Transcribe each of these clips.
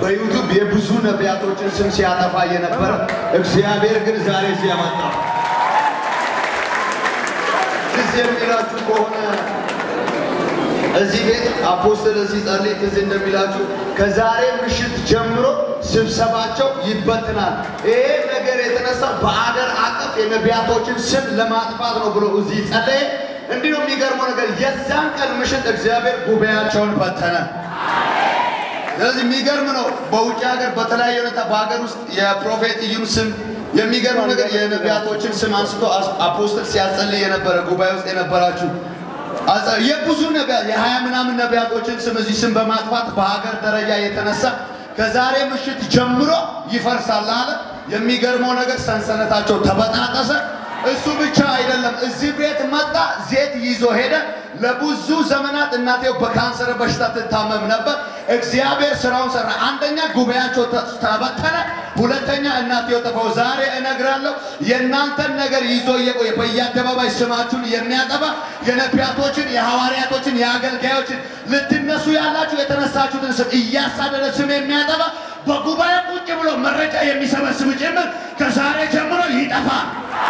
በዩቱብ የብዙ ነቢያቶችን ስም ሲያጠፋ የነበረ እግዚአብሔር ግን ዛሬ እዚህ ያመጣው። ትዝ የሚላችሁ ከሆነ እዚህ ቤት አፖስትል ሲጸልይ ትዝ እንደሚላችሁ ከዛሬ ምሽት ጀምሮ ስብሰባቸው ይበትናል። ይሄ ነገር የተነሳ በአገር አቀፍ የነቢያቶችን ስም ለማጥፋት ነው ብሎ እዚህ ጸለየ። እንዲሁ የሚገርመው ነገር የዛን ቀን ምሽት እግዚአብሔር ጉባኤያቸውን በተነ። ስለዚህ የሚገርም ነው። በውጭ ሀገር በተለያየ ሁኔታ በሀገር ውስጥ የፕሮፌት ኢዩን ስም የሚገርም ነገር የነቢያቶችን ስም አንስቶ አፖስትል ሲያጸልይ የነበረ ጉባኤ ውስጥ የነበራችሁ አጸ- የብዙ ነቢያት የሀያ ምናምን ነቢያቶችን ስም እዚህ ስም በማጥፋት በሀገር ደረጃ የተነሳ ከዛሬ ምሽት ጀምሮ ይፈርሳል አለ። የሚገርመው ነገር ሰንሰለታቸው ተበጣጠሰ። እሱ ብቻ አይደለም፣ እዚህ ቤት መጣ፣ ዘይት ይዞ ሄደ። ለብዙ ዘመናት እናቴው በካንሰር በሽታ ትታመም ነበር። እግዚአብሔር ስራውን ሰራ። አንደኛ ጉባኤያቸው ተ- ተበተነ፣ ሁለተኛ እናቴው ጠፋው። ዛሬ እነግራለሁ የእናንተን ነገር ይዞ እየቆየ በየአደባባይ ስማችሁን የሚያጠፋ የነቢያቶችን፣ የሐዋርያቶችን፣ የአገልጋዮችን ልትነሱ ያላችሁ የተነሳችሁትን ስም እያሳደደ ስም የሚያጠፋ በጉባኤ ቁጭ ብሎ መረጃ የሚሰበስብ ጭምር ከዛሬ ጀምሮ ይጠፋል።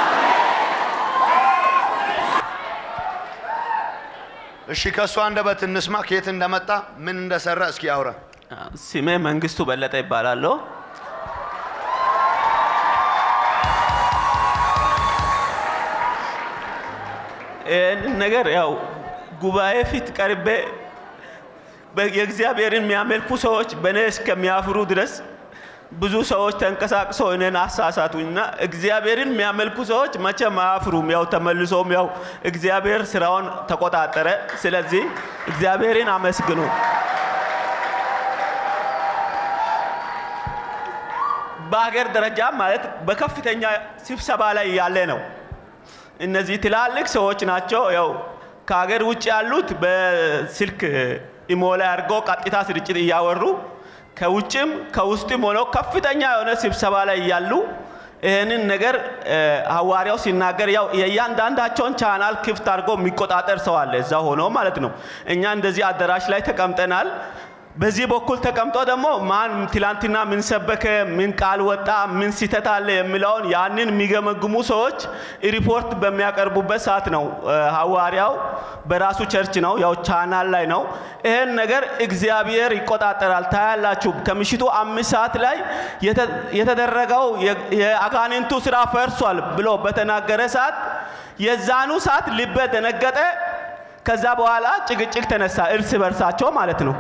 እሺ ከእሱ አንደበት እንስማ፣ ከየት እንደመጣ ምን እንደሰራ እስኪ አውራ። ስሜ መንግስቱ በለጠ ይባላለሁ። ይህንን ነገር ያው ጉባኤ ፊት ቀርቤ በ- የእግዚአብሔርን የሚያመልኩ ሰዎች በእኔ እስከሚያፍሩ ድረስ ብዙ ሰዎች ተንቀሳቅሰው እኔን አሳሳቱኝና እግዚአብሔርን የሚያመልኩ ሰዎች መቼም አያፍሩም። ያው ተመልሶም ያው እግዚአብሔር ስራውን ተቆጣጠረ። ስለዚህ እግዚአብሔርን አመስግኑ። በሀገር ደረጃ ማለት በከፍተኛ ስብሰባ ላይ ያለ ነው። እነዚህ ትላልቅ ሰዎች ናቸው። ያው ከሀገር ውጭ ያሉት በስልክ ኢሞ ላይ አድርገው ቀጥታ ስርጭት እያወሩ ከውጭም ከውስጥም ሆነው ከፍተኛ የሆነ ስብሰባ ላይ እያሉ ይህንን ነገር እ፣ ሐዋርያው ሲናገር ያው የእያንዳንዳቸውን ቻናል ክፍት አድርጎ የሚቆጣጠር ሰው አለ እዛ ሆኖ ማለት ነው። እኛ እንደዚህ አዳራሽ ላይ ተቀምጠናል። በዚህ በኩል ተቀምጦ ደግሞ ማን ትላንትና ምን ሰበከ፣ ምን ቃል ወጣ፣ ምን ስህተት አለ የሚለውን ያንን የሚገመግሙ ሰዎች ሪፖርት በሚያቀርቡበት ሰዓት ነው እ፣ ሐዋርያው በራሱ ቸርች ነው ያው ቻናል ላይ ነው። ይህን ነገር እግዚአብሔር ይቆጣጠራል። ታያላችሁ። ከምሽቱ አምስት ሰዓት ላይ የተ- የተደረገው የ- የአጋንንቱ ስራ ፈርሷል ብሎ በተናገረ ሰዓት የዛኑ ሰዓት ልቤ ደነገጠ። ከዛ በኋላ ጭቅጭቅ ተነሳ፣ እርስ በርሳቸው ማለት ነው።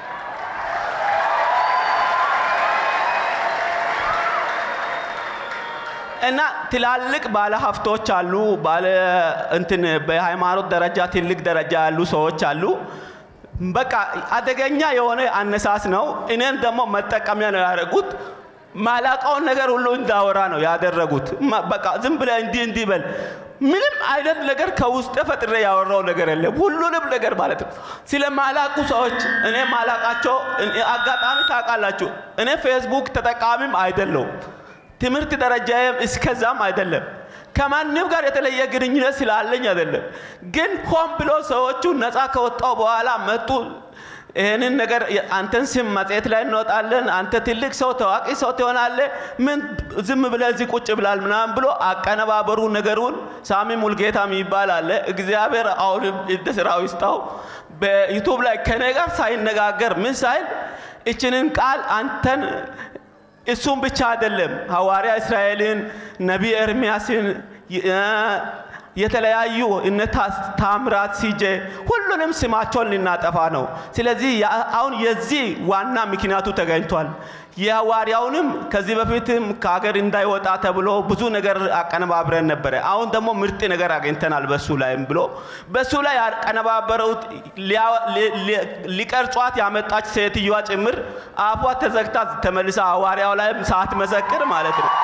እና ትላልቅ ባለ ሀብቶች አሉ፣ ባለ እንትን በሃይማኖት ደረጃ ትልቅ ደረጃ ያሉ ሰዎች አሉ። በቃ አደገኛ የሆነ አነሳስ ነው። እኔን ደግሞ መጠቀሚያ ነው ያደረጉት። ማላቀውን ነገር ሁሉ እንዳወራ ነው ያደረጉት። ማ- በቃ ዝም ብለህ እንዲህ እንዲህ በል ምንም አይነት ነገር ከውስጥ ፈጥሬ ያወራው ነገር የለም። ሁሉንም ነገር ማለት ነው ስለ ማላቁ ሰዎች እኔ ማላቃቸው እኔ- አጋጣሚ ታውቃላችሁ፣ እኔ ፌስቡክ ተጠቃሚም አይደለሁም። ትምህርት ደረጃዬም እስከዛም አይደለም። ከማንም ጋር የተለየ ግንኙነት ስላለኝ አይደለም። ግን ሆን ብሎ ሰዎቹ ነፃ ከወጣው በኋላ መጡ። ይህንን ነገር አንተን ስም መጽሔት ላይ እንወጣለን፣ አንተ ትልቅ ሰው ታዋቂ ሰው ትሆናለህ፣ ምን ዝም ብለህ እዚህ ቁጭ ብላል ምናምን ብሎ አቀነባበሩ ነገሩን። ሳሚ ሙልጌታ የሚባል አለ። እግዚአብሔር አሁንም እንደ ስራው ይስጣው። በዩቱብ ላይ ከኔ ጋር ሳይነጋገር ምን ሳይል እችንን ቃል አንተን እሱም ብቻ አይደለም ሐዋርያ እስራኤልን ነቢይ ኤርምያስን የ- የተለያዩ እነ ታ- ታምራት ሲጄ ሁሉንም ስማቸውን ልናጠፋ ነው። ስለዚህ ያ- አሁን የዚህ ዋና ምክንያቱ ተገኝቷል። የሐዋርያውንም ከዚህ በፊትም ከሀገር እንዳይወጣ ተብሎ ብዙ ነገር አቀነባብረን ነበረ። አሁን ደግሞ ምርጥ ነገር አግኝተናል በሱ ላይም ብሎ በሱ ላይ ያቀነባበረውት ሊያ- ሊ- ሊ- ሊቀርጿት ያመጣች ሴትዮዋ ጭምር አፏ ተዘግታ ተመልሳ ሐዋርያው ላይም ሳትመሰክር ማለት ነው።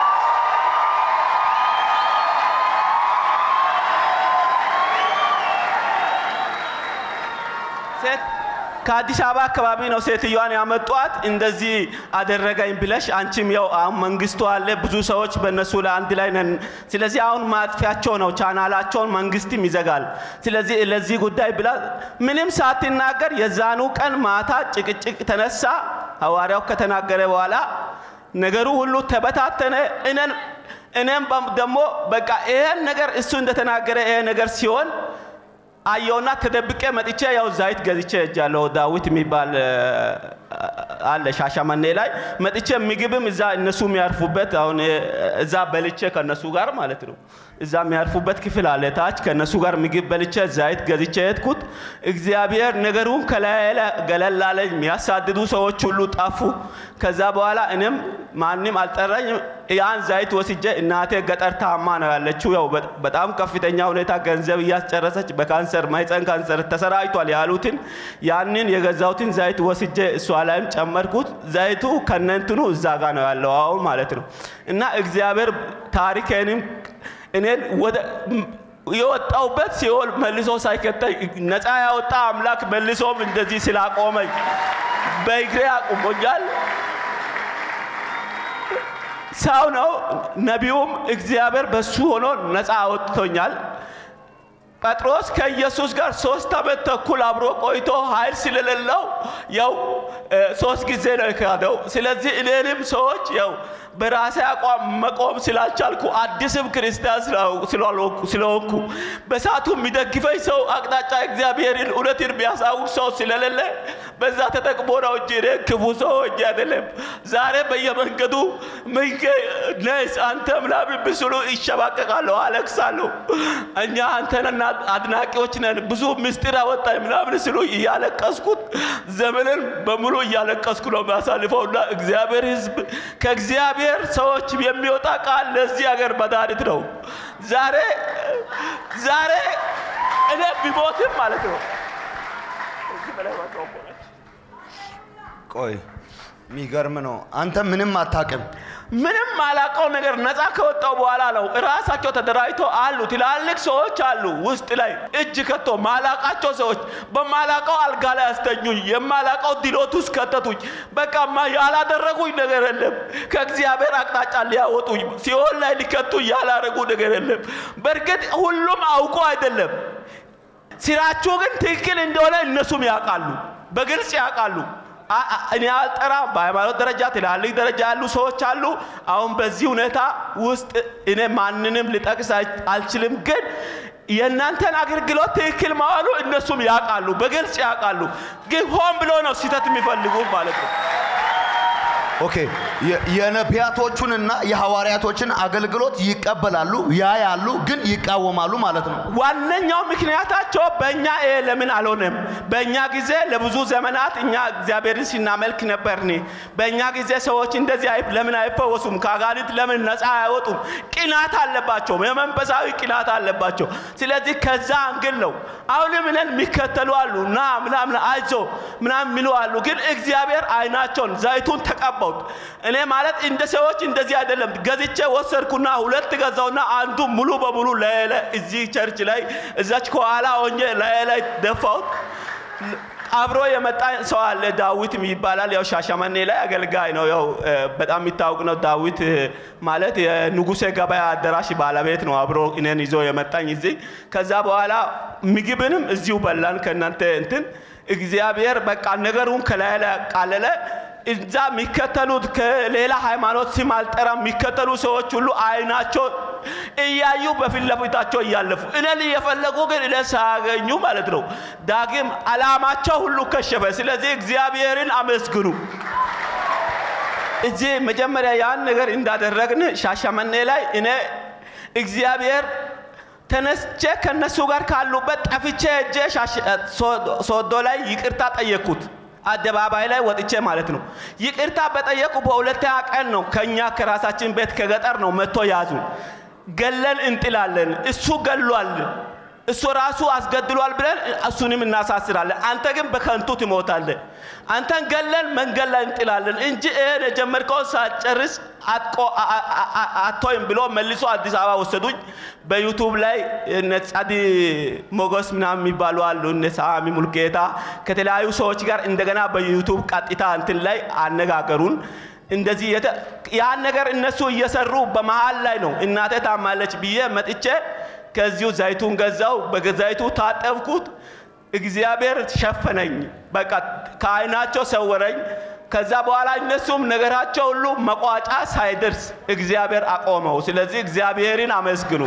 ሴት ከአዲስ አበባ አካባቢ ነው ሴትዮዋን ያመጧት። እንደዚህ አደረገኝ ብለሽ አንቺም ያው አሁን መንግስቱ አለ ብዙ ሰዎች በእነሱ ላይ አንድ ላይ ነን። ስለዚህ አሁን ማጥፊያቸው ነው፣ ቻናላቸውን መንግስትም ይዘጋል። ስለዚህ ለዚህ ጉዳይ ብላ ምንም ሳትናገር የዛኑ ቀን ማታ ጭቅጭቅ ተነሳ። ሐዋርያው ከተናገረ በኋላ ነገሩ ሁሉ ተበታተነ። እኔን እኔም ደግሞ በቃ ይሄን ነገር እሱ እንደተናገረ ይሄ ነገር ሲሆን አየውና ተደብቄ መጥቼ ያው ዛይት ገዝቼ እጃለሁ። ዳዊት የሚባል አለ ሻሸመኔ ላይ መጥቼ ምግብም እዛ እነሱ የሚያርፉበት አሁን እዛ በልቼ ከነሱ ጋር ማለት ነው። እዛ የሚያርፉበት ክፍል አለ ታች ከነሱ ጋር ምግብ በልቼ ዛይት ገዝቼ ሄድኩት። እግዚአብሔር ነገሩን ከላይ ገለል አለኝ። የሚያሳድዱ ሰዎች ሁሉ ጠፉ። ከዛ በኋላ እኔም ማንም አልጠራኝም። ያን ዛይት ወስጄ እናቴ ገጠር ታማ ነው ያለችው። ያው በጣም ከፍተኛ ሁኔታ ገንዘብ እያስጨረሰች በካንሰር ማህፀን ካንሰር ተሰራጭቷል ያሉትን ያንን የገዛሁትን ዛይት ወስጄ እሷ ላይም ጨመርኩት። ዘይቱ ከነንትኑ እዛ ጋ ነው ያለው አሁን ማለት ነው። እና እግዚአብሔር ታሪኬንም እኔን ወደ የወጣውበት ሲኦል መልሶ ሳይከተኝ ነፃ ያወጣ አምላክ መልሶም እንደዚህ ስላቆመኝ በእግሬ አቁሞኛል። ሰው ነው። ነቢዩም እግዚአብሔር በሱ ሆኖ ነፃ አወጥቶኛል። ጴጥሮስ ከኢየሱስ ጋር ሶስት ዓመት ተኩል አብሮ ቆይቶ ኃይል ስለሌለው ያው ሶስት ጊዜ ነው የካደው። ስለዚህ እኔንም ሰዎች ያው በራሴ አቋም መቆም ስላልቻልኩ አዲስም ክርስቲያን ስለሆንኩ በሳቱ የሚደግፈኝ ሰው አቅጣጫ እግዚአብሔርን እውነትን የሚያሳውቅ ሰው ስለሌለ በዛ ተጠቅሞ ነው እንጂ እኔ ክፉ ሰው ሆኜ አይደለም። ዛሬ በየመንገዱ ምንገ ነስ አንተ ምናምን ብስሉ ይሸባቀቃለሁ፣ አለቅሳለሁ። እኛ አንተንና አድናቂዎች ነን፣ ብዙ ምስጢር አወጣኝ ምናምን ስሉ እያለቀስኩት ዘመንን በሙሉ እያለቀስኩ ነው የሚያሳልፈውና እግዚአብሔር ሕዝብ ከእግዚአብሔር ሰዎች የሚወጣ ቃል ለዚህ ሀገር መድኃኒት ነው። ዛሬ ዛሬ እኔ ቢሞትም ማለት ነው ቆይ የሚገርም ነው። አንተ ምንም አታውቅም። ምንም ማላቀው ነገር ነፃ ከወጣው በኋላ ነው። እራሳቸው ተደራጅቶ አሉ። ትላልቅ ሰዎች አሉ ውስጥ ላይ እጅ ከቶ ማላቃቸው ሰዎች በማላቀው አልጋ ላይ አስተኙኝ። የማላቀው ድሎት ውስጥ ከተቱኝ። በቃ ያላደረጉኝ ነገር የለም። ከእግዚአብሔር አቅጣጫ ሊያወጡኝ ሲኦል ላይ ሊከቱኝ ያላረጉ ነገር የለም። በእርግጥ ሁሉም አውቆ አይደለም። ስራችሁ ግን ትክክል እንደሆነ እነሱም ያውቃሉ፣ በግልጽ ያውቃሉ። እኔ አልጠራም። በሃይማኖት ደረጃ ትላልቅ ደረጃ ያሉ ሰዎች አሉ። አሁን በዚህ ሁኔታ ውስጥ እኔ ማንንም ልጠቅስ አልችልም፣ ግን የእናንተን አገልግሎት ትክክል መዋሉ እነሱም ያውቃሉ፣ በግልጽ ያውቃሉ። ግን ሆን ብሎ ነው ስህተት የሚፈልጉ ማለት ነው። ኦኬ የነቢያቶቹንና የሐዋርያቶችን አገልግሎት ይቀበላሉ፣ ያያሉ፣ ግን ይቃወማሉ ማለት ነው። ዋነኛው ምክንያታቸው በእኛ ይሄ ለምን አልሆነም? በእኛ ጊዜ ለብዙ ዘመናት እኛ እግዚአብሔርን ሲናመልክ ነበርን። በእኛ ጊዜ ሰዎች እንደዚህ ለምን አይፈወሱም? ከአጋንንት ለምን ነፃ አይወጡም? ቅናት አለባቸው፣ የመንፈሳዊ ቅናት አለባቸው። ስለዚህ ከዛ አንግል ነው። አሁንም እኔን የሚከተሉ አሉ እና ምናምን አይዞ ምናምን የሚሉ አሉ። ግን እግዚአብሔር አይናቸውን ዘይቱን ተቀባውት። እኔ ማለት እንደ ሰዎች እንደዚህ አይደለም። ገዝቼ ወሰድኩና ሁለት ገዛውና አንዱ ሙሉ በሙሉ ለለ እዚህ ቸርች ላይ እዛች ከኋላ ሆኜ ላይ ደፋውት። አብሮ የመጣ ሰው አለ ዳዊት ይባላል። ያው ሻሸመኔ ላይ አገልጋይ ነው። ያው በጣም የሚታወቅ ነው። ዳዊት ማለት የንጉሴ ገበያ አዳራሽ ባለቤት ነው። አብሮ እኔን ይዞ የመጣኝ እዚህ። ከዛ በኋላ ምግብንም እዚሁ በላን ከእናንተ እንትን እግዚአብሔር በቃ ነገሩን ከላይ ላይ ቃለለ። እዛ የሚከተሉት ከሌላ ሃይማኖት ስም አልጠራም የሚከተሉ ሰዎች ሁሉ አይናቸው እያዩ በፊት ለፊታቸው እያለፉ እኔን እየፈለጉ ግን እኔ ሳያገኙ ማለት ነው። ዳግም አላማቸው ሁሉ ከሸፈ። ስለዚህ እግዚአብሔርን አመስግኑ። እዚህ መጀመሪያ ያን ነገር እንዳደረግን ሻሸመኔ ላይ እኔ እግዚአብሔር ተነስቼ ከነሱ ጋር ካሉበት ጠፍቼ እጄ ሶዶ ላይ ይቅርታ ጠየቅኩት። አደባባይ ላይ ወጥቼ ማለት ነው። ይቅርታ በጠየቁ በሁለተኛ ቀን ነው ከኛ ከራሳችን ቤት ከገጠር ነው መጥቶ ያዙ። ገለን እንጥላለን፣ እሱ ገሏል። እሱ ራሱ አስገድሏል ብለን እሱንም እናሳስራለን። አንተ ግን በከንቱ ትሞታለህ። አንተን ገለን መንገድ ላይ እንጥላለን እንጂ ይህን የጀመርከውን ሳትጨርስ አቶይም ብሎ መልሶ አዲስ አበባ ወሰዱኝ። በዩቱብ ላይ እነ ጸዲ ሞገስ ምናምን የሚባሉ አሉ፣ እነ ሳሚ ሙልጌታ ከተለያዩ ሰዎች ጋር እንደገና በዩቱብ ቀጥታ እንትን ላይ አነጋገሩን። እንደዚህ ያን ነገር እነሱ እየሰሩ በመሀል ላይ ነው እናቴ ታማለች ብዬ መጥቼ ከዚሁ ዘይቱን ገዛው፣ በዘይቱ ታጠብኩት። እግዚአብሔር ሸፈነኝ። በቃ ከአይናቸው ሰወረኝ። ከዛ በኋላ እነሱም ነገራቸው ሁሉ መቋጫ ሳይደርስ እግዚአብሔር አቆመው። ስለዚህ እግዚአብሔርን አመስግኑ።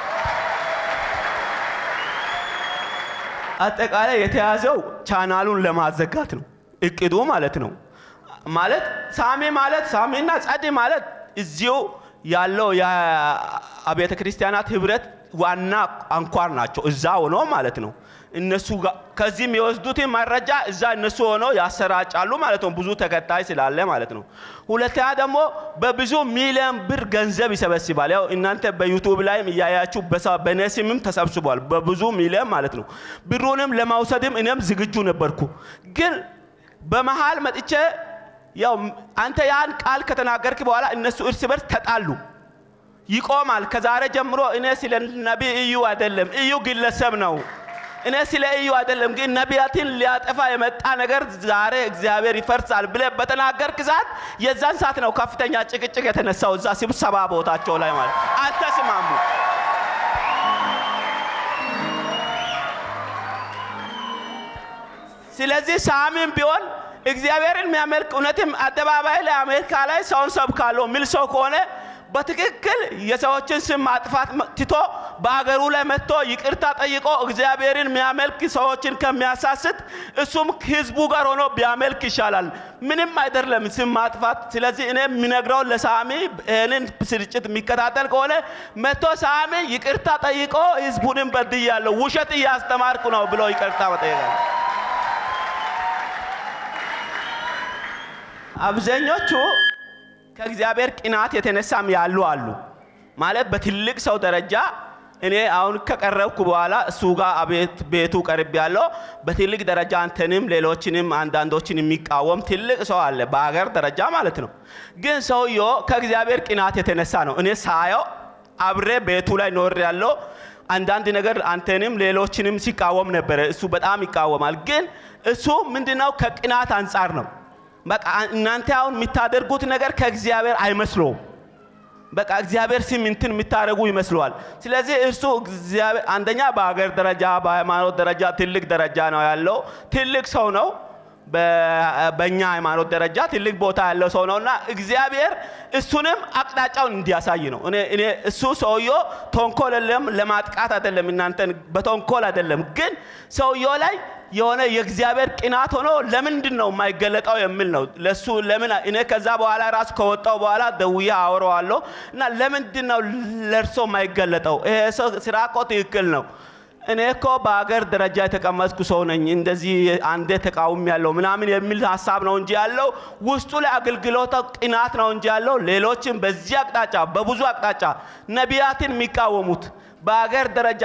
አጠቃላይ የተያዘው ቻናሉን ለማዘጋት ነው እቅዱ ማለት ነው። ማለት ሳሚ ማለት ሳሚና ጸዲ ማለት እዚሁ ያለው የአብያተ ክርስቲያናት ህብረት ዋና አንኳር ናቸው። እዛ ሆኖ ማለት ነው። እነሱ ከዚህ የሚወስዱትን መረጃ እዛ እነሱ ሆኖ ያሰራጫሉ ማለት ነው። ብዙ ተከታይ ስላለ ማለት ነው። ሁለተኛ ደግሞ በብዙ ሚሊዮን ብር ገንዘብ ይሰበስባል። ያው እናንተ በዩቱብ ላይም እያያችሁ በእኔ ስምም ተሰብስቧል። በብዙ ሚሊዮን ማለት ነው። ብሩንም ለማውሰድም እኔም ዝግጁ ነበርኩ። ግን በመሃል መጥቼ ያው አንተ ያን ቃል ከተናገርክ በኋላ እነሱ እርስ በርስ ተጣሉ። ይቆማል። ከዛሬ ጀምሮ እኔ ስለ ነቢይ እዩ አይደለም፣ እዩ ግለሰብ ነው። እኔ ስለ እዩ አይደለም፣ ግን ነቢያትን ሊያጠፋ የመጣ ነገር ዛሬ እግዚአብሔር ይፈርሳል ብለ በተናገርክ ሰዓት የዛን ሰዓት ነው ከፍተኛ ጭቅጭቅ የተነሳው እዛ ስብሰባ ቦታቸው ላይ ማለት አልተስማሙ። ስለዚህ ሳሚም ቢሆን እግዚአብሔርን የሚያመልክ እውነትም አደባባይ ላይ አሜሪካ ላይ ሰውን ሰብካለሁ የሚል ሰው ከሆነ በትክክል የሰዎችን ስም ማጥፋት ትቶ በሀገሩ ላይ መጥቶ ይቅርታ ጠይቆ እግዚአብሔርን የሚያመልክ ሰዎችን ከሚያሳስት እሱም ህዝቡ ጋር ሆኖ ቢያመልክ ይሻላል። ምንም አይደለም ስም ማጥፋት። ስለዚህ እኔ የሚነግረው ለሳሚ ይህንን ስርጭት የሚከታተል ከሆነ መጥቶ ሳሚ ይቅርታ ጠይቆ ህዝቡንም በድያለሁ፣ ውሸት እያስተማርኩ ነው ብሎ ይቅርታ መጠየቃል። አብዛኞቹ ከእግዚአብሔር ቅናት የተነሳም ያሉ አሉ። ማለት በትልቅ ሰው ደረጃ እኔ አሁን ከቀረብኩ በኋላ እሱ ጋር አቤት ቤቱ ቀርብ ያለው በትልቅ ደረጃ አንተንም ሌሎችንም አንዳንዶችን የሚቃወም ትልቅ ሰው አለ፣ በሀገር ደረጃ ማለት ነው። ግን ሰውየው ከእግዚአብሔር ቅናት የተነሳ ነው። እኔ ሳየው አብሬ ቤቱ ላይ ኖር ያለው አንዳንድ ነገር አንተንም ሌሎችንም ሲቃወም ነበረ። እሱ በጣም ይቃወማል። ግን እሱ ምንድነው ከቅናት አንጻር ነው። በቃ እናንተ አሁን የምታደርጉት ነገር ከእግዚአብሔር አይመስለውም። በቃ እግዚአብሔር ስም እንትን የምታደርጉ ይመስለዋል። ስለዚህ እርሱ እግዚአብሔር አንደኛ በሀገር ደረጃ በሃይማኖት ደረጃ ትልቅ ደረጃ ነው ያለው። ትልቅ ሰው ነው። በእኛ ሃይማኖት ደረጃ ትልቅ ቦታ ያለው ሰው ነውና እግዚአብሔር እሱንም አቅጣጫውን እንዲያሳይ ነው። እኔ እሱ ሰውየው ተንኮል የለም ለማጥቃት አይደለም፣ እናንተን በተንኮል አይደለም። ግን ሰውየው ላይ የሆነ የእግዚአብሔር ቅናት ሆኖ ለምንድን ነው የማይገለጠው የሚል ነው። ለሱ ለምን እኔ ከዛ በኋላ ራሱ ከወጣው በኋላ ደውዬ አወራዋለሁ እና ለምንድን ነው ለእርሶ የማይገለጠው? ይሄ ሰው ስራ እኮ ትክክል ነው። እኔ እኮ በሀገር ደረጃ የተቀመጥኩ ሰው ነኝ፣ እንደዚህ አንዴ ተቃውም ያለው ምናምን የሚል ሀሳብ ነው እንጂ ያለው ውስጡ ላይ አገልግሎት ቅናት ነው እንጂ ያለው ሌሎችም በዚህ አቅጣጫ በብዙ አቅጣጫ ነቢያትን የሚቃወሙት በሀገር ደረጃ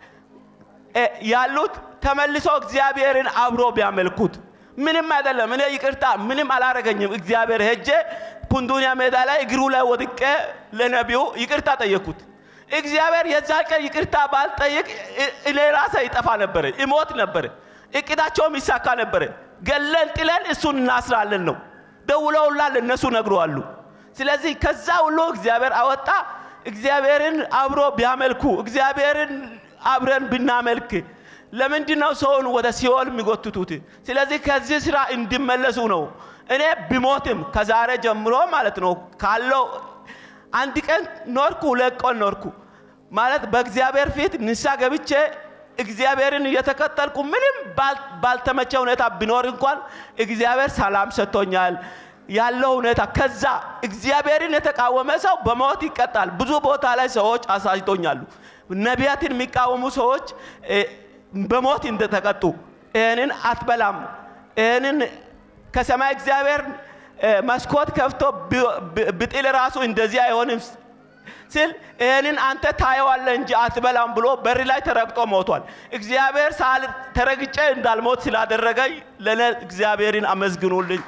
ያሉት ተመልሶ እግዚአብሔርን አብሮ ቢያመልኩት ምንም አይደለም። እኔ ይቅርታ ምንም አላረገኝም። እግዚአብሔር ሄጄ ፑንዱንያ ሜዳ ላይ እግሩ ላይ ወድቄ ለነቢዩ ይቅርታ ጠየቅኩት። እግዚአብሔር የዛ ቀን ይቅርታ ባልጠይቅ እኔ ራሴ ይጠፋ ነበረ፣ ይሞት ነበረ፣ እቅዳቸውም ይሳካ ነበረ። ገለን ጥለን እሱን እናስራለን ነው ደውለውላል፣ እነሱ ነግረዋሉ። ስለዚህ ከዛ ሁሉ እግዚአብሔር አወጣ። እግዚአብሔርን አብሮ ቢያመልኩ እግዚአብሔርን አብረን ብናመልክ ለምንድን ነው ሰውን ወደ ሲኦል የሚጎትቱት? ስለዚህ ከዚህ ስራ እንዲመለሱ ነው። እኔ ብሞትም ከዛሬ ጀምሮ ማለት ነው ካለው አንድ ቀን ኖርኩ፣ ሁለት ቀን ኖርኩ ማለት በእግዚአብሔር ፊት ንሳ ገብቼ እግዚአብሔርን እየተከተልኩ ምንም ባልተመቸ ሁኔታ ቢኖር እንኳን እግዚአብሔር ሰላም ሰጥቶኛል ያለው ሁኔታ። ከዛ እግዚአብሔርን የተቃወመ ሰው በሞት ይቀጣል። ብዙ ቦታ ላይ ሰዎች አሳጅቶኛሉ። ነቢያትን የሚቃወሙ ሰዎች በሞት እንደተቀጡ ይህንን አትበላም፣ ይህንን ከሰማይ እግዚአብሔር መስኮት ከፍቶ ብጥል ራሱ እንደዚህ አይሆንም ስል ይህንን አንተ ታየዋለህ እንጂ አትበላም ብሎ በር ላይ ተረግጦ ሞቷል። እግዚአብሔር ሳል ተረግጬ እንዳልሞት ስላደረገኝ ለእኔ እግዚአብሔርን አመስግኑልኝ።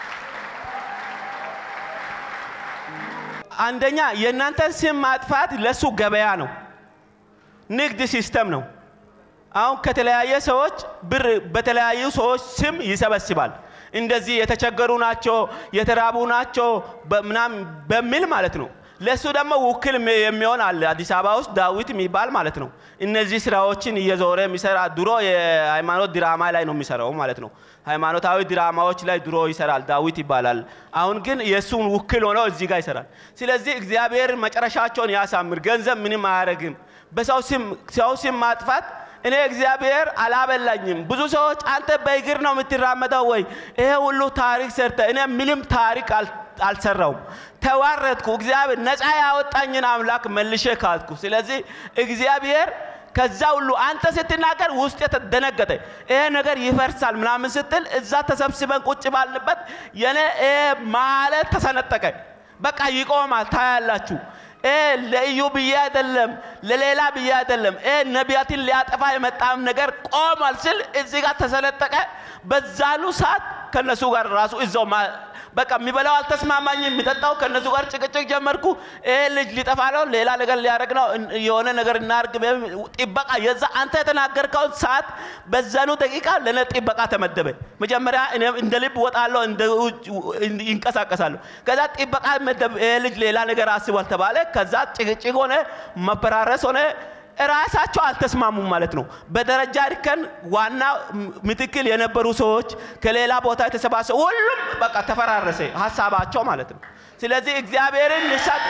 አንደኛ የእናንተን ስም ማጥፋት ለሱ ገበያ ነው፣ ንግድ ሲስተም ነው። አሁን ከተለያየ ሰዎች ብር በተለያዩ ሰዎች ስም ይሰበስባል። እንደዚህ የተቸገሩ ናቸው፣ የተራቡ ናቸው ምናምን በሚል ማለት ነው። ለእሱ ደግሞ ውክል የሚሆን አለ አዲስ አበባ ውስጥ ዳዊት የሚባል ማለት ነው። እነዚህ ስራዎችን እየዞረ የሚሰራ ድሮ የሃይማኖት ድራማ ላይ ነው የሚሰራው ማለት ነው። ሃይማኖታዊ ድራማዎች ላይ ድሮ ይሰራል፣ ዳዊት ይባላል። አሁን ግን የእሱን ውክል ሆነው እዚህ ጋር ይሰራል። ስለዚህ እግዚአብሔር መጨረሻቸውን ያሳምር። ገንዘብ ምንም አያደርግም። በሰው ስም ሰው ስም ማጥፋት እኔ እግዚአብሔር አላበላኝም። ብዙ ሰዎች አንተ በእግር ነው የምትራመደው ወይ ይሄ ሁሉ ታሪክ ሰርተ፣ እኔ ምንም ታሪክ አልሰራውም። ተዋረድኩ። እግዚአብሔር ነፃ ያወጣኝን አምላክ መልሼ ካድኩ። ስለዚህ እግዚአብሔር ከዛ ሁሉ አንተ ስትናገር ውስጥ የተደነገጠ ይሄ ነገር ይፈርሳል ምናምን ስትል እዛ ተሰብስበን ቁጭ ባልንበት የኔ ይሄ ማለት ተሰነጠቀ። በቃ ይቆማል። ታያላችሁ። ለኢዩ ብዬ አይደለም፣ ለሌላ ብዬ አይደለም። ነቢያትን ሊያጠፋ የመጣም ነገር ቆሟል ስል እዚህ ጋር ተሰነጠቀ። በዛሉ ሰዓት ከነሱ ጋር ራሱ እዛው በቃ የሚበላው አልተስማማኝም፣ የሚጠጣው ከነሱ ጋር ጭቅጭቅ ጀመርኩ። ይሄ ልጅ ሊጠፋ ነው፣ ሌላ ነገር ሊያደርግ ነው፣ የሆነ ነገር እናርግ። ጥበቃ የዛ አንተ የተናገርከው ሰዓት በዛኑ ደቂቃ ለነ ጥበቃ ተመደበ። መጀመሪያ እኔም እንደ ልብ ወጣለሁ፣ እንደ ይንቀሳቀሳለሁ። ከዛ ጥበቃ መደብ። ይሄ ልጅ ሌላ ነገር አስቧል ተባለ። ከዛ ጭቅጭቅ ሆነ፣ መፈራረስ ሆነ። ራሳቸው አልተስማሙም ማለት ነው። በደረጃ እርከን ዋና ምትክል የነበሩ ሰዎች ከሌላ ቦታ የተሰባሰቡ ሁሉም በቃ ተፈራረሰ ሀሳባቸው ማለት ነው። ስለዚህ እግዚአብሔርን ንሳት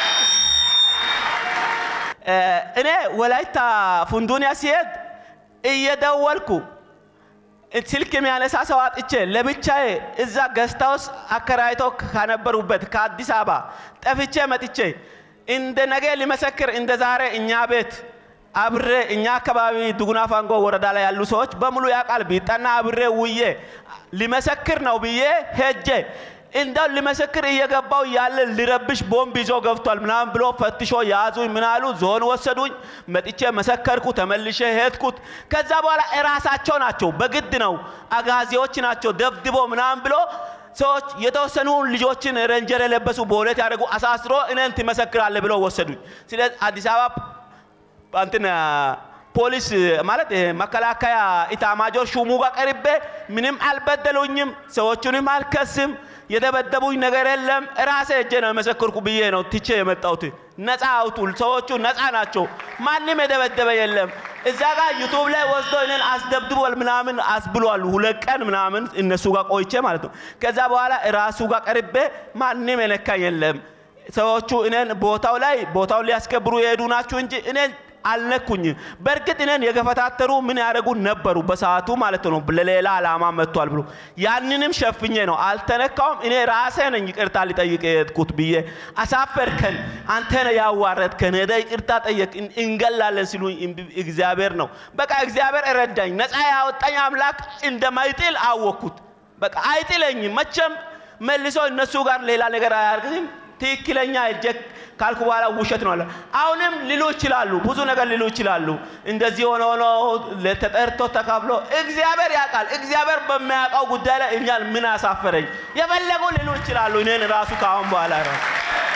እኔ ወላይታ ፉንዱንያ ሲሄድ እየደወልኩ ስልክ የሚያነሳ ሰው አጥቼ ለብቻዬ እዛ ገስታውስ አከራይቶ ከነበሩበት ከአዲስ አበባ ጠፍቼ መጥቼ እንደ ነገ ሊመሰክር እንደ ዛሬ እኛ ቤት አብሬ እኛ አካባቢ ዱጉና ፋንጎ ወረዳ ላይ ያሉ ሰዎች በሙሉ ያውቃል። ቢጠና አብሬ ውዬ ሊመሰክር ነው ብዬ ሄጄ እንደው ሊመሰክር እየገባው ያለ ሊረብሽ ቦምብ ይዞ ገብቷል ምናምን ብሎ ፈትሾ ያዙኝ። ምናሉ ዞን ወሰዱኝ። መጥቼ መሰከርኩ። ተመልሼ ሄድኩት። ከዛ በኋላ እራሳቸው ናቸው በግድ ነው አጋዚዎች ናቸው ደብድቦ ምናምን ብሎ ሰዎች የተወሰኑ ልጆችን ረንጀር የለበሱ በሁለት ያደረጉ አሳስሮ እኔን ትመሰክራለህ ብለው ወሰዱኝ። ስለዚህ አዲስ አበባ እንትን ፖሊስ ማለት መከላከያ ኢታማጆር ሹሙ ጋር ቀርቤ ምንም አልበደሉኝም፣ ሰዎቹንም አልከስም፣ የደበደቡኝ ነገር የለም። ራሴ እጄ ነው የመሰከርኩ ብዬ ነው ትቼ የመጣሁት። ነፃ አውጡ፣ ሰዎቹ ነፃ ናቸው፣ ማንም የደበደበ የለም። እዛ ጋር ዩቱብ ላይ ወስዶ እኔን አስደብድቧል ምናምን አስብሏል። ሁለት ቀን ምናምን እነሱ ጋር ቆይቼ ማለት ነው። ከዛ በኋላ ራሱ ጋር ቀርቤ ማንም የነካኝ የለም። ሰዎቹ እኔን ቦታው ላይ ቦታውን ሊያስከብሩ የሄዱ ናችሁ እንጂ እኔን አልነኩኝም። በእርግጥ እኔን የገፈታተሩ ምን ያደረጉ ነበሩ በሰዓቱ ማለት ነው። ለሌላ ዓላማ መጥቷል ብሎ ያንንም ሸፍኜ ነው አልተነካውም። እኔ ራሴ ነኝ ይቅርታ ሊጠይቅ የሄድኩት ብዬ አሳፈርከን፣ አንተ ነህ ያዋረድከን፣ ሄደህ ይቅርታ ጠየቅ፣ እንገላለን ሲሉኝ እግዚአብሔር ነው በቃ እግዚአብሔር እረዳኝ። ነፃ ያወጣኝ አምላክ እንደማይጥል አወቅኩት። በቃ አይጥለኝም መቼም መልሶ እነሱ ጋር ሌላ ነገር አያርግም። ትክክለኛ እጀ ካልኩ በኋላ ውሸት ነው አለ። አሁንም ሊሉ ይችላሉ፣ ብዙ ነገር ሊሉ ይችላሉ። እንደዚህ ሆኖ ሆኖ ተጠርቶ ተካፍሎ እግዚአብሔር ያውቃል። እግዚአብሔር በሚያውቀው ጉዳይ ላይ እኛን ምን አሳፈረኝ የፈለጉ ሊሉ ይችላሉ። እኔን ራሱ ከአሁን በኋላ ነው